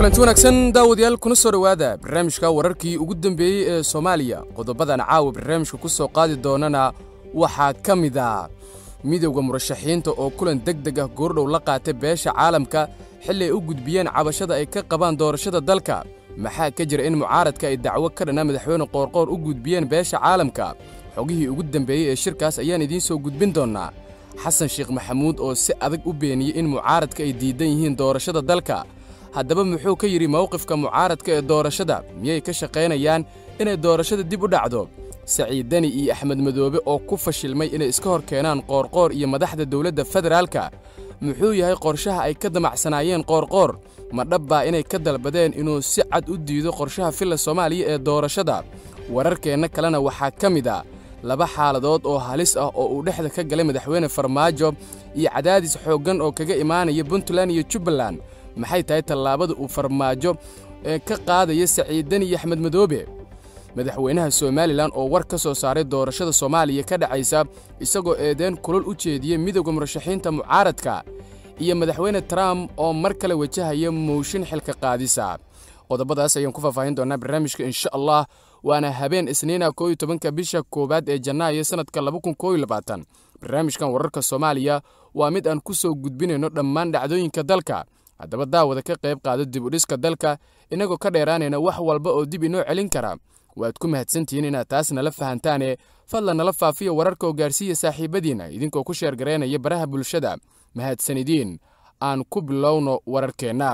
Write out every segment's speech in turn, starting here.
kulanti wanaagsan daawadayaal kuna soo dhowaada barnaamijka wararkii ugu dambeeyey ee soomaaliya qodobadan caawa barnaamijka ku soo qaadi doonana waxaa ka mid ah midowda murashaxiinta oo kulan deg deg ah goordhow la qaatay beesha caalamka xilli ay u gudbiyeen cabashada ay ka qabaan doorashada dalka maxaa ka jira in mucaaradka ay dacwo ka dhanna madaxweyne qoorqoor u gudbiyeen beesha caalamka xogihii ugu dambeeyey ee shirkaas ayaan idiin soo gudbin doonnaa xasan sheekh maxamuud oo si adag u beeniyey in mucaaradka ay diidan yihiin doorashada dalka haddaba muxuu ka yidhi mawqifka mucaaradka ee doorashada miyay ka shaqaynayaan inay doorashada dib u dhacdo saciid deni iyo axmed madoobe oo ku fashilmay inay iska hor keenaan qoorqoor iyo madaxda dowladda federaalka muxuu yahay qorshaha ay ka damacsanaayeen qoorqoor ma dhabbaa inay ka dalbadeen inuu si cad u diido qorshaha filla soomaaliya ee doorashada wararkeenna kalena waxaa ka mid a laba xaaladood oo halis ah oo uu dhexda ka galay madaxweyne farmaajo iyo cadaadis xooggan oo kaga imaanaya puntland iyo jubbaland maxay tahay tallaabada uu farmaajo ee ka qaadaya saciiddani iyo axmed madoobe madaxweynaha somalilan oo war ka soo saaray doorashada soomaaliya ka dhacaysa isagoo eedeen kulol u jeediyey midowda murashaxiinta mucaaradka iyo madaxweyne trump oo mar kale wajahaya mooshin xilka qaadisa qodobadaas ayaan ku faahfaahin doonaa barnaamijka insha allah waana habeen isniina koo iyo tobanka bisha koowaad ee janaayo sannadka laba kun koo iyo labaatan barnaamijkan wararka soomaaliya waa mid aan ku soo gudbinayno dhammaan dhacdooyinka dalka haddaba daawada ka qayb qaado dib u dhiska dalka innagoo ka dheeraanayna wax walba oo dib inoo celin kara waad ku mahadsantihiin inaad taas nala fahantaane fadlan nala faafiya wararka oo gaarsiiya saaxiibadiinna idinkoo ku sheergaraynaya baraha bulshada mahadsanidiin aan ku bilowno wararkeenna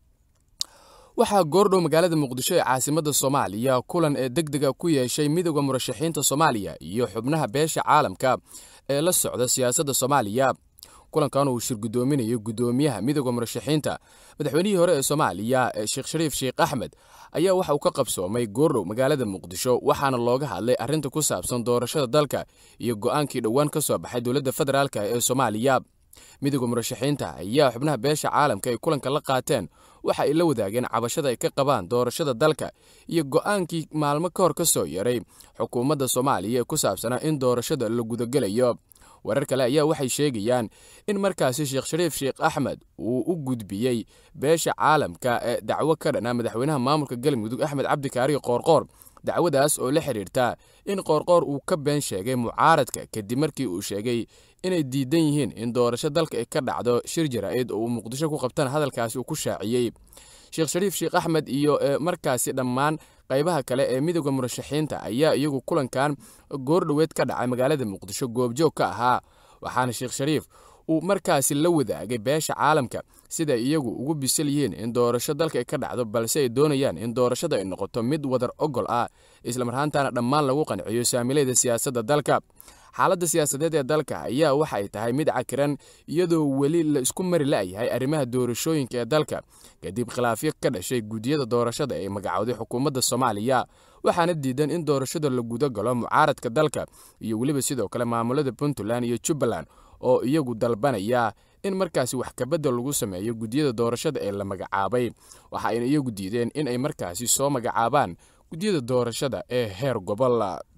waxaa goordhow magaalada muqdisho ee caasimadda soomaaliya kulan ee deg dega ku yeeshay midowda murashaxiinta soomaaliya iyo xubnaha beesha caalamka ee la socda siyaasadda soomaaliya kulankan uu shir guddoominayo guddoomiyaha midowda murashaxiinta madaxweynihii hore ee soomaaliya sheekh shariif sheekh axmed ayaa waxa uu ka qabsoomay goordhow magaalada muqdisho waxaana looga hadlay arrinta ku saabsan doorashada dalka iyo go'aankii dhowaan ka soo baxay dowladda federaalk ee soomaaliya midowda murashaxiinta ayaa xubnaha beesha caalamka ay kulanka la qaateen waxa ay la wadaageen cabashada ay ka qabaan doorashada dalka iyo go'aankii maalmo ka hor ka soo yaray xukuumadda soomaaliya ee ku saabsanaa in doorashada la gudagelayo warar kale ayaa waxay sheegayaan in markaasi sheekh shariif sheekh axmed uu u gudbiyey beesha caalamka ee dacwo ka dhana madaxweynaha maamulka galmudug axmed cabdikaariyo qoorqoor dacwadaas oo la xidhiirta in qoorqoor uu ka been sheegay mucaaradka kadib markii uu sheegay inay diidan yihiin in doorasho dalka ay ka dhacdo shir jaraa'id oo uu muqdisho ku qabtana hadalkaasi uu ku shaaciyey sheekh shariif sheekh axmed iyo markaasi dhammaan qaybaha kale ee midowda murashaxiinta ayaa iyagu kulankan goordhoweed ka dhacay magaalada muqdisho goobjoog ka ahaa waxaana sheekh shariif uu markaasi la wadaagay beesha caalamka sida iyagu ugu bisil yihiin in doorasho dalka ay ka dhacdo balse ay doonayaan in doorashada ay noqoto mid wadar ogol ah islamarhaantaana dhammaan lagu qanciyo saamilayda siyaasadda dalka xaaladda siyaasadeed ee dalka ayaa waxa ay tahay mid cakiran iyadoo weli la isku mari la'yahay arrimaha doorashooyinka ee dalka kadib khilaafyo ka dhashay guddiyada doorashada ee magacowday xukuumadda soomaaliya waxaana diidan in doorashada la guda galo mucaaradka dalka iyo weliba sidoo kale maamulada puntland iyo jubbaland oo iyagu dalbanaya in markaasi wax kabedel lagu sameeyo guddiyada doorashada ee la magacaabay waxa ayna iyagu diideen in ay markaasi soo magacaabaan guddiyada doorashada ee heer gobol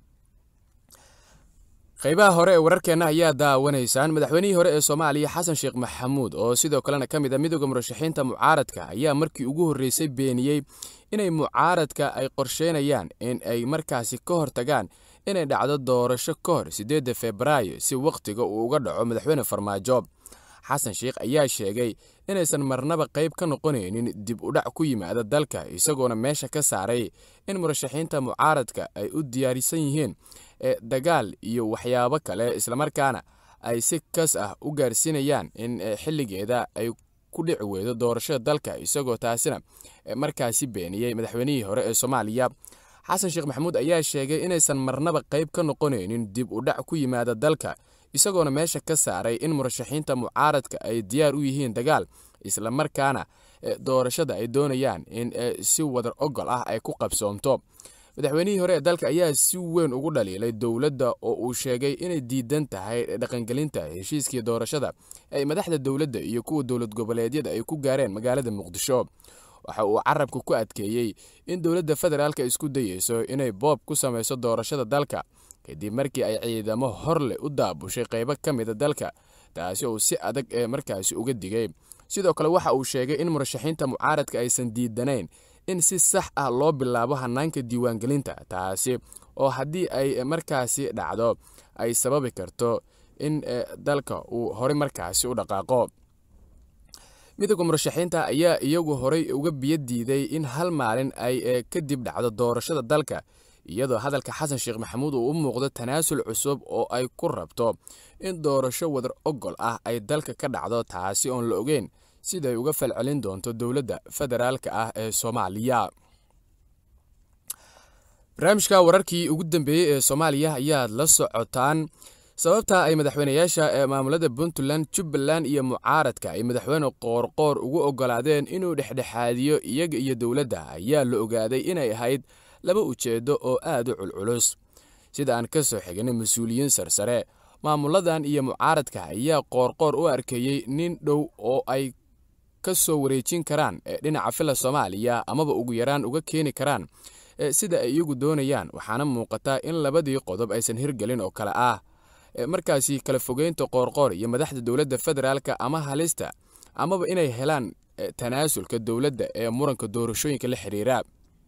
qaybaha hore ee wararkeenna ayaa daawanaysaan madaxweynihii hore ee soomaaliya xasan sheekh maxamuud oo sidoo kalena ka mid a midowda murashaxiinta mucaaradka ayaa markii ugu horreysay beeniyey inay mucaaradka ay qorsheynayaan in ay markaasi ka hortagaan inay dhacdo doorasho ka hor siddeedda febraayo si wakhtiga uu uga dhaco madaxweyne farmaajo xasan sheekh ayaa sheegay inaysan marnaba qayb ka noqonaynin dib u dhac ku yimaada dalka isagoona meesha ka saaray in murashaxiinta mucaaradka ay u diyaarisan yihiin dagaal iyo waxyaabo kale islamarkaana ay si kas ah u gaarsiinayaan in xilligeeda ay ku dhici weydo doorashada dalka isagoo taasina markaasi beeniyey madaxweynihii hore ee soomaaliya xasan sheekh maxamuud ayaa sheegay inaysan marnaba qayb ka noqonaynin dib u dhac ku yimaada dalka isagoona meesha ka saaray in murashaxiinta mucaaradka ay diyaar u yihiin dagaal islamarkaana doorashada ay doonayaan in si wadar ogol ah ay ku qabsoomto madaxweynihii hore ee dalka ayaa si weyn ugu dhaliilay dowladda oo uu sheegay inay diidan tahay dhaqangelinta heshiiskii doorashada ay madaxda dowladda iyo kuwa dowlad goboleedyada ay ku gaareen magaalada muqdisho waxa uu carabka ku adkeeyey in dowladda federaalka isku dayeyso inay boob ku samayso doorashada dalka kadib markii ay ciidamo hor leh u daabushay qaybo ka mida dalka taasi oo si adag ee markaasi uga digay sidoo kale waxa uu sheegay in murashaxiinta mucaaradka aysan diidanayn in si sax ah loo bilaabo hanaanka diiwaangelinta taasi oo haddii ay markaasi dhacdo ay sababi karto in dalka uu horey markaasi u dhaqaaqo midowda murashaxiinta ayaa iyagu horey uga biyo diiday in hal maalin ay kadib dhacdo doorashada dalka iyadoo hadalka xasan sheekh maxamuud uu u muuqdo tanaasul cusub oo ay ku rabto in doorasho wadar ogol ah ay dalka ka dhacdo taasi oon la ogeyn siday uga falcelin doonto dowladda federaalka ah ee soomaaliya barnaamijka wararkii ugu dambeeyey ee soomaaliya ayaad la socotaan sababta ay madaxweynayaasha ee maamulada puntland jubbaland iyo mucaaradka ay madaxweyne qoorqoor ugu ogolaadeen inuu dhexdhexaadiyo iyaga iyo dowladda ayaa la ogaaday inay ahayd laba ujeeddo oo aad u culculus sida aan ka soo xignay mas-uuliyiin sarsare maamuladan iyo mucaaradka ayaa qoorqoor u arkeeyey nin dhow oo ay ka soo wareejin karaan dhinaca fila soomaaliya amaba ugu yaraan uga keeni karaan sida ay iyagu doonayaan waxaana muuqataa in labadii qodob aysan hirgelin oo kale ah markaasi kala fogeynta qoorqoor iyo madaxda dowladda federaalka ama halista amaba inay helaan tanaasulka dowladda ee muranka doorashooyinka la xiriira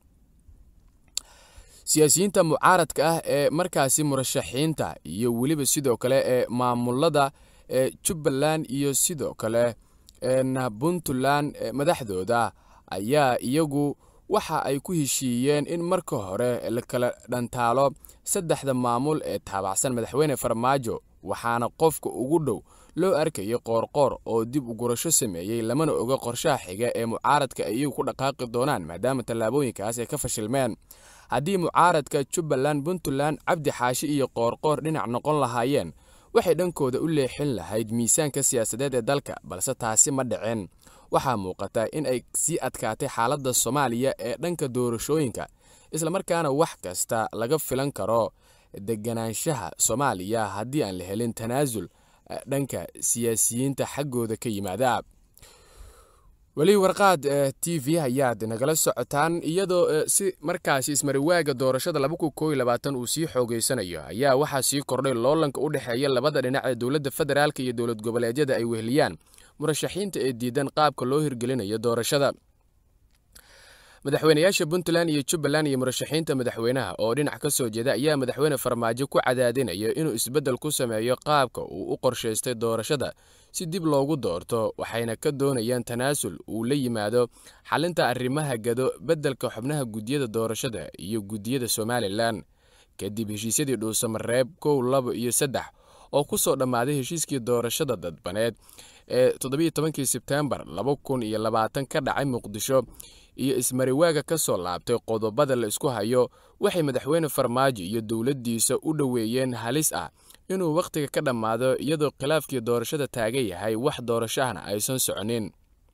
siyaasiyiinta mucaaradka ah ee markaasi murashaxiinta iyo weliba sidoo kale ee maamulada ee jubbaland iyo sidoo kale puntland madaxdooda ayaa iyagu waxa ay ku heshiiyeen in marka hore la kala dhantaalo saddexda maamul ee taabacsan madaxweyne farmaajo waxaana qofka ugu dhow loo arkayay qoorqoor oo dib u gurasho sameeyey lamana oga qorshaha xiga ee mucaaradka ay iyagu ku dhaqaaqi doonaan maadaama tallaabooyinkaas ay ka fashilmeen haddii mucaaradka jubbaland puntland cabdi xaashi iyo qoorqoor dhinac noqon lahaayeen waxay dhankooda u leexin lahayd miisaanka siyaasadeed ee dalka balse taasi ma dhicin waxaa muuqata in ay sii adkaatay xaaladda soomaaliya ee dhanka doorashooyinka islamarkaana wax kasta laga filan karo deganaanshaha soomaaliya haddii aan la helin tanaasul dhanka siyaasiyiinta xaggooda ka yimaada weli warqaad t v ayaad nagala socotaan iyadoo si markaasi ismariwaaga doorashada uu sii xoogeysanayo ayaa waxaa sii kordhay loolanka u dhexeeya labada dhinac ee dowladda federaalk iyo dowlad goboleedyada ay weheliyaan murashaxiinta ee diidan qaabka loo hirgelinayo doorashada madaxweynayaasha puntland iyo jubbaland iyo murashaxiinta madaxweynaha oo dhinac ka soo jeeda ayaa madaxweyne farmaajo ku cadaadinaya inuu isbeddel ku sameeyo qaabka uu u qorshaystay doorashada si dib loogu doorto waxayna ka doonayaan tanaasul uu la yimaado xalinta arrimaha gado beddelka xubnaha guddiyada doorashada iyo guddiyada somalilan kadib heshiisyadii dhuusamareeb kow laba iyo saddex oo ku soo dhammaaday heshiiskii doorashada dadbaneed ee toddobiyo tobankii sebteembar laba kun iyo labaatan ka dhacay muqdisho iyo ismariwaaga ka soo laabtay qodobada la isku hayo waxay madaxweyne farmaajo iyo dowladdiisa u dhoweeyeen halis ah inuu wakhtiga ka dhammaado iyadoo khilaafkii doorashada taagan yahay wax doorashahana aysan soconin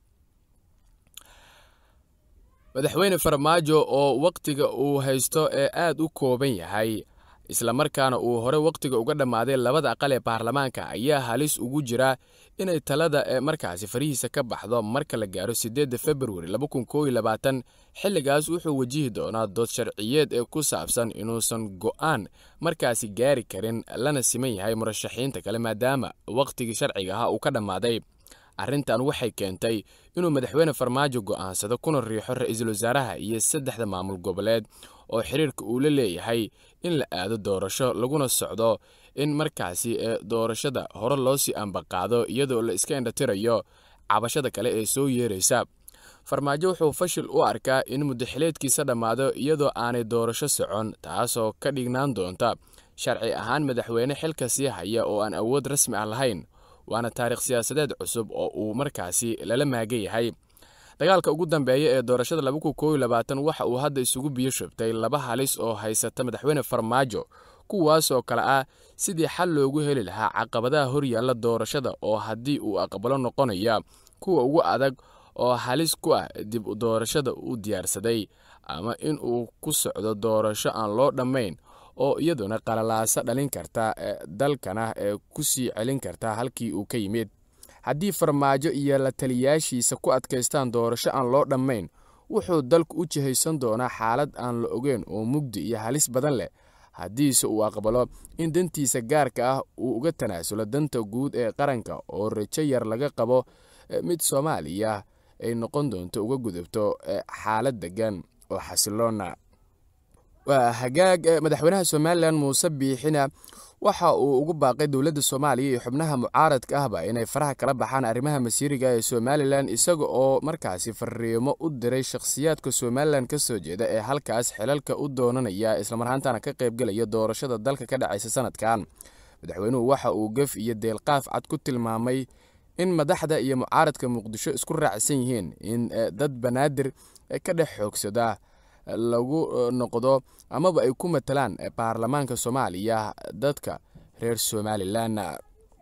madaxweyne farmaajo oo wakhtiga uu haysto ee aad u kooban yahay islamarkaana uu hore wakhtiga uga dhammaaday labada aqal ee baarlamaanka ayaa halis ugu jira inay talada ee markaasi farihiisa ka baxdo marka la gaaro siddeedda februari xilligaas wuxuu wajihi doonaa dood sharciyeed ee ku saabsan inuusan go'aan markaasi gaari karin lana siman yahay murashaxiinta kale maadaama wakhtigii sharciga ahaa uu ka dhammaaday arrintan waxay keentay inuu madaxweyne farmaajo go'aansado kuna riixo ra-iisul wasaaraha iyo saddexda maamul goboleed oo xiriirka uu la leeyahay in la aado doorasho laguna socdo in markaasi ee doorashada hore loo sii ambaqaado iyadoo la iska indhatirayo cabashada kale ee soo yeeraysa farmaajo wuxuu fashil u arkaa in muddaxileedkiisa dhammaado iyadoo aanay doorasho socon taasoo ka dhignaan doonta sharci ahaan madaxweyne xilka sii haya oo aan awood rasmi ah lahayn waana taarikh siyaasadeed cusub oo uu markaasi lala maagan yahay dagaalka ugu dambeeya ee doorashada waxa uu hadda isugu biyo shubtay laba halis oo haysata madaxweyne farmaajo kuwaasoo kale ah sidii xal loogu heli lahaa caqabadaha horyaalla doorashada oo haddii uu aqbalo noqonaya kuwa ugu adag oo halis ku ah dib u doorashada u diyaarsaday ama in uu ku socdo doorasho aan loo dhammayn oo iyaduna qalalaasa dhalin karta dalkana ee ku sii celin karta halkii uu ka yimid haddii farmaajo iyo la taliyaashiisa ku adkaystaan doorasho aan loo dhammayn wuxuu dalku u jihaysan doonaa xaalad aan la ogeyn oo mugdi iyo halis badan leh haddiise uu aqbalo in dantiisa gaarka ah uu uga tanaasulo danta guud ee qaranka oo rajo yar laga qabo mid soomaaliya ay noqon doonto uga gudubto xaalad degan oo xasiloona waa hagaag madaxweynaha somalilan muuse biixina waxa uu ugu baaqay dowladda soomaaliya iyo xubnaha mucaaradka ahba inay faraha kala baxaan arrimaha masiiriga ee somalilan isaga oo markaasi fariimo u diray shakhsiyaadka somalilan ka soo jeeda ee halkaas xilalka u doonanaya islamarhaantana ka qaybgelaya doorashada dalka ka dhacaysa sanadkan madaxweynuhu waxa uu gef iyo deelqaaf cad ku tilmaamay in madaxda iyo mucaaradka muqdisho isku raacsan yihiin in dad banaadir ka dhex xoogsada lagu noqdo amaba ay ku matalaan baarlamaanka soomaaliya dadka reer somalilan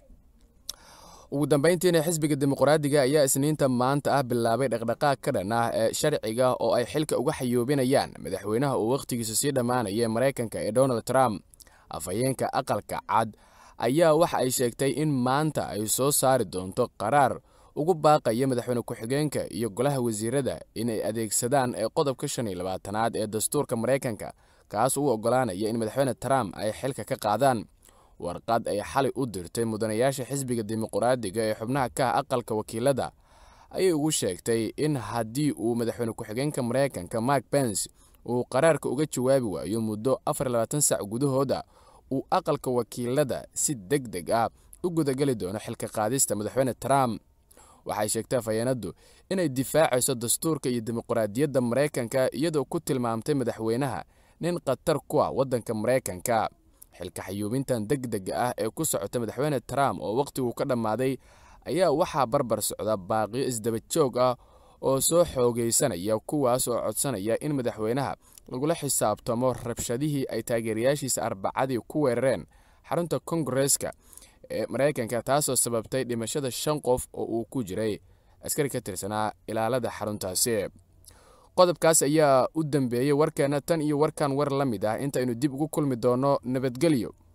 ugu dambeyntiina xisbiga dimuqraadiga ayaa isniinta maanta ah bilaabay dhaqdhaqaaq ka dhan ah ee sharciga oo ay xilka uga xayoobinayaan madaxweynaha uu wakhtigiisa sii dhammaanaya ee maraykanka ee donald trump afhayeenka aqalka cad ayaa waxa ay sheegtay in maanta ay soo saari doonto qaraar ugu baaqaya madaxweyne ku-xigeenka iyo golaha wasiirada inay adeegsadaan ee qodobka shan iyo labaatanaad ee dastuurka maraykanka kaas uu oggolaanaya in madaxweyne trump ay xilka ka qaadaan warqad ay xalay u dirtay mudanayaasha xisbiga dimuqraadiga ee xubnaha ka ah aqalka wakiilada ayay ugu sheegtay in haddii uu madaxweyne ku-xigeenka maraykanka mark bens uu qaraarka uga jawaabi waayo muddo afar iyo labaatan sac gudahooda uu aqalka wakiilada si deg deg ah u gudageli doono xilka qaadista madaxweyne trump waxay sheegtay afhayeenaddu inay difaacayso dastuurka iyo dimuqraadiyadda maraykanka iyadoo ku tilmaamtay madaxweynaha nin khatar ku ah waddanka maraykanka xilka xayuubintan deg dega ah ee ku socota madaxweyne trump oo wakhtigu ka dhammaaday ayaa waxaa barbar socda baaqiyo isdaba joog ah oo soo xoogaysanaya kuwaas oo codsanaya in madaxweynaha lagula xisaabtamo rabshadihii ay taageerayaashiisa arbacadii ku weerareen xarunta kongareska ee maraykanka taasoo sababtay dhimashada shan qof oo uu ku jiray askari ka tirsanaa ilaalada xaruntaasi qodobkaas ayaa u dambeeyey warkeenna tan iyo warkan war la mid ah intaynu dib ugu kulmi doonno nabadgelyo